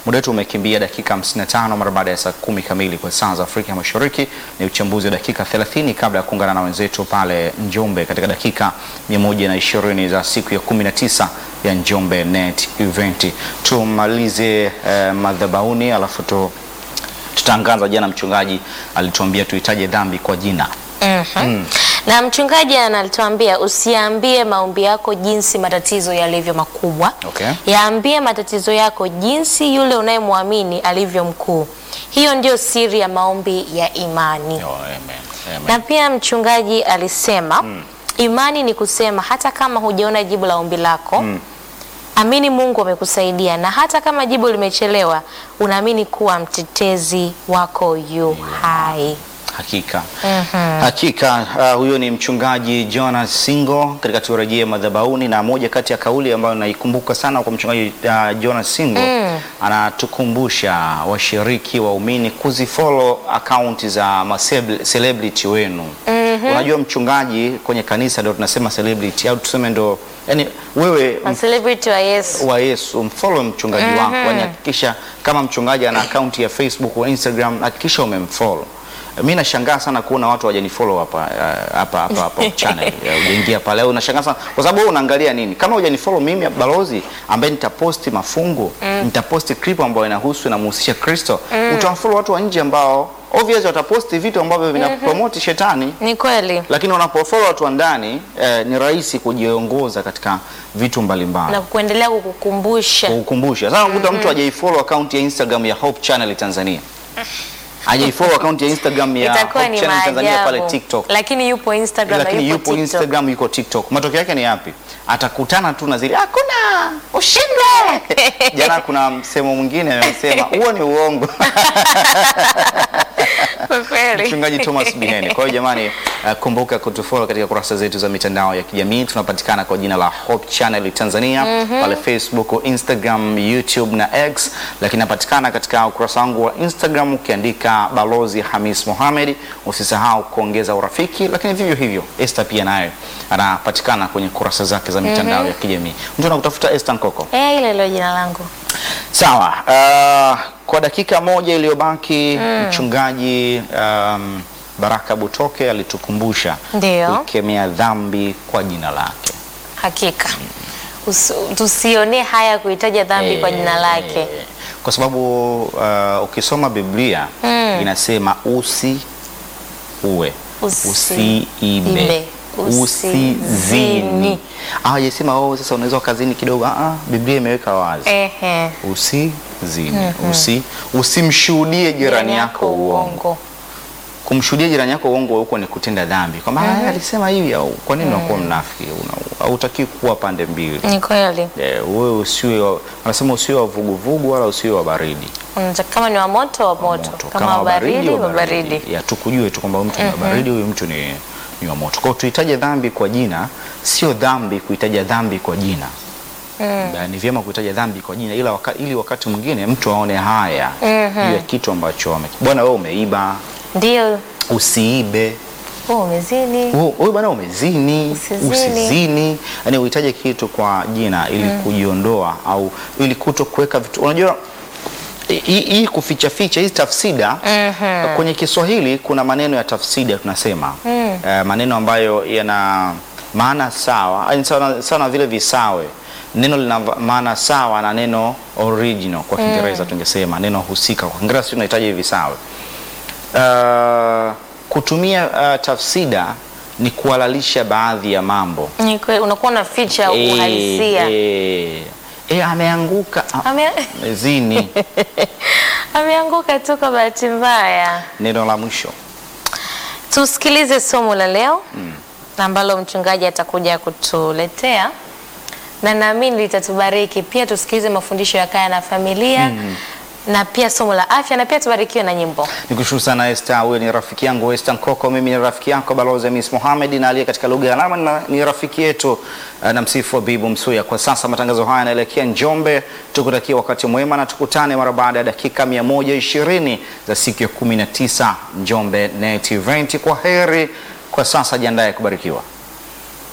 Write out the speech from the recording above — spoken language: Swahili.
Muda wetu umekimbia dakika 55 mara baada ya saa kumi kamili kwa saa za Afrika Mashariki. Ni uchambuzi wa dakika 30 kabla ya kuungana na wenzetu pale Njombe katika dakika 120 za siku ya 19 ya Njombe Net Event. Tumalize eh, madhabahuni alafu tu tutaangaza. Jana mchungaji alituambia tuhitaje dhambi kwa jina. Mhm. Na mchungaji anatuambia usiambie maombi yako jinsi matatizo yalivyo makubwa. Okay. Yaambie matatizo yako jinsi yule unayemwamini alivyo mkuu. Hiyo ndio siri ya maombi ya imani. Oh, amen. Amen. Na pia mchungaji alisema imani ni kusema hata kama hujaona jibu la ombi lako amini Mungu amekusaidia, na hata kama jibu limechelewa, unaamini kuwa mtetezi wako yu hai. Hakika hakika, uh, huyo ni mchungaji Jonas Singo katika turejee madhabahuni, na moja kati ya kauli ambayo naikumbuka sana kwa mchungaji uh, Jonas Singo anatukumbusha washiriki waumini kuzifollow akaunti za ma celebrity wenu. Unajua mchungaji kwenye kanisa ndio tunasema celebrity au tuseme ndo yani wewe Ma celebrity wa Yesu. wa Yesu mfollow mchungaji wako, yani hakikisha kama mchungaji ana akaunti ya Facebook au Instagram, hakikisha umemfollow. Mi nashangaa sana kuona watu hawajanifollow hapa uh, hapa hapa hapa channel uh, ujaingia pale au unashangaa sana kwa sababu wewe unaangalia nini? Kama hujanifollow mimi balozi ambaye nitaposti mafungu nitaposti clip ambayo inahusu inamhusisha Kristo, utawafollow watu wa nje ambao obviously wataposti vitu ambavyo vinapromote shetani Ni kweli. lakini unapofollow watu wa ndani eh, ni rahisi kujiongoza katika vitu mbalimbali Na kuendelea kukukumbusha. kukumbusha. Sasa unakuta mtu hajaifollow account ya Instagram ya Hope Channel Tanzania, hajaifollow account ya Instagram ya Itakuwa Hope ni Channel Tanzania pale maajabu. TikTok, Lakini yupo Instagram lakini na yupo yupo TikTok. Instagram, yuko TikTok. Matokeo yake ni yapi? Atakutana tu na zile hakuna ushindwe. Jana kuna msemo mwingine amesema huo ni uongo. Kwa kweli. Mchungaji Thomas Biheni. Kwa hiyo jamani, uh, kumbuka kutufollow katika kurasa zetu za mitandao ya kijamii. Tunapatikana kwa jina la Hope Channel Tanzania pale Facebook, Instagram, YouTube na X, lakini napatikana katika ukurasa wangu wa Instagram ukiandika Balozi Hamis Mohamed. Usisahau kuongeza urafiki, lakini vivyo hivyo Esther pia naye anapatikana kwenye kurasa zake za mitandao ya kijamii. Mtu anakutafuta Esther Nkoko. Eh, ile ile jina langu. Sawa. Uh, kwa dakika moja iliyobaki mchungaji um, Baraka Butoke alitukumbusha Ndio. kukemea dhambi kwa jina lake. Hakika. Usi- Tusionee haya kuitaja dhambi kwa jina lake. Eh, Kwa sababu uh, ukisoma Biblia inasema usi uwe Usi- usiibe ibe, usizini. usizini. Ah, hajasema oh, sasa unaweza ukazini kidogo. Ah, ah, Biblia imeweka wazi Ehe. usizini usi usimshuhudie jirani yako uongo. Kumshuhudia jirani yako uongo huko ni kutenda dhambi, kwamba "Ah, alisema hivi au kwa nini unakuwa mnafiki? Una- Hautaki kuwa pande mbili. Ni kweli. Eh, wewe usiwe wa- wanasema usiwe wa vuguvugu wala usiwe wa baridi. Unataka kama ni wa moto wa moto, Moto. kama wa baridi wa baridi. Ya tukujue tu kwamba huyu mtu ni wa baridi, huyu mtu ni, ni wa moto. Kwa hiyo tuhitaje dhambi kwa jina, sio dhambi kuitaja dhambi kwa jina. Na Ni vyema kuitaja dhambi kwa jina ila waka, ili wakati mwingine mtu aone haya juu ya kitu ambacho ame bwana, wewe umeiba, Ndio. usiibe Oh, umezini. Hu- huyu bwana umezini, Usizini. usizini. Yani uhitaje kitu kwa jina ili kujiondoa au ili kuto kuweka vitu. Unajua hii hii kuficha ficha hizi tafsida kwenye Kiswahili kuna maneno ya tafsida tunasema Eh, maneno ambayo yana maana sawa, yani sawa sawa na vile visawe. Neno lina va- maana sawa na neno original kwa Kiingereza tungesema neno husika. Kwa Kiingereza sisi tunahitaji visawe. Uh, kutumia uh, tafsida ni kuhalalisha baadhi ya mambo. Ni kweli unakuwa na ficha uhalisia. Eh, eh, ameanguka ah, Ame- zini. Ameanguka tu kwa bahati mbaya. Neno la mwisho Tusikilize somo la leo ambalo mchungaji atakuja kutuletea na naamini litatubariki pia. Tusikilize mafundisho ya kaya na familia na pia somo la afya na pia tubarikiwe na nyimbo. Nikushukuru sana Esther, huyo ni rafiki yangu Esther Nkoko, mimi ni rafiki yako Balozi Miss Mohamed, na aliye katika lugha ya alama na- ni rafiki yetu uh, na msifu wa Bibu Msuya. Kwa sasa matangazo haya yanaelekea Njombe, tukutakia wakati mwema na tukutane mara baada ya dakika 120 za siku ya 19 Njombe Net Event. Kwa heri kwa sasa, jiandae kubarikiwa.